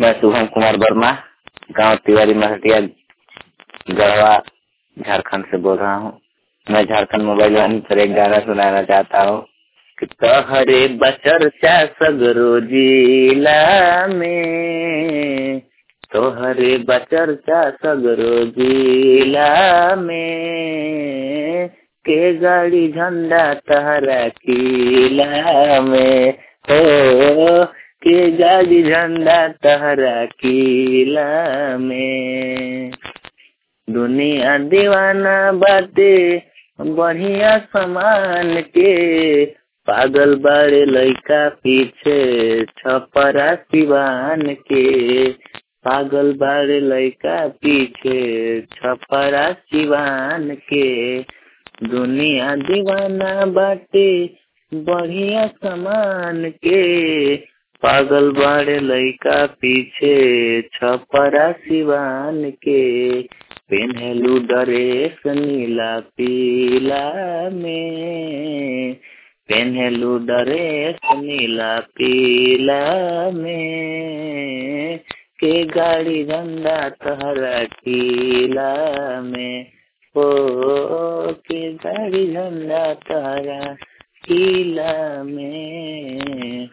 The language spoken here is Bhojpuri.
मैं शुभम कुमार वर्मा गांव तिवारी महटिया गढ़वा झारखंड से बोल रहा हूँ मैं झारखंड मोबाइल वन पर एक गाना सुनाना चाहता हूँ कि तोहरे बचरचा सगरो जिला में तोहरे बचरचा सगरो जिला में के गाड़ी झंडा तहरा किला में हो के गाड़ी झंडा तहरा किला में दुनिया दीवाना बाटे बढ़िया समान के पागल बड़े लड़का पीछे छपरा सिवान के पागल बड़े लड़का पीछे छपरा सिवान के दुनिया दीवाना बाटे बढ़िया समान के पागल बड़े लड़का पीछे छपरा सिवान के पेन्हलू ड्रेस नीला पीला में पेन्हलू ड्रेस नीला पीला में के गाड़ी झंडा तहरा किला में ओ के गाड़ी झंडा तहरा किला में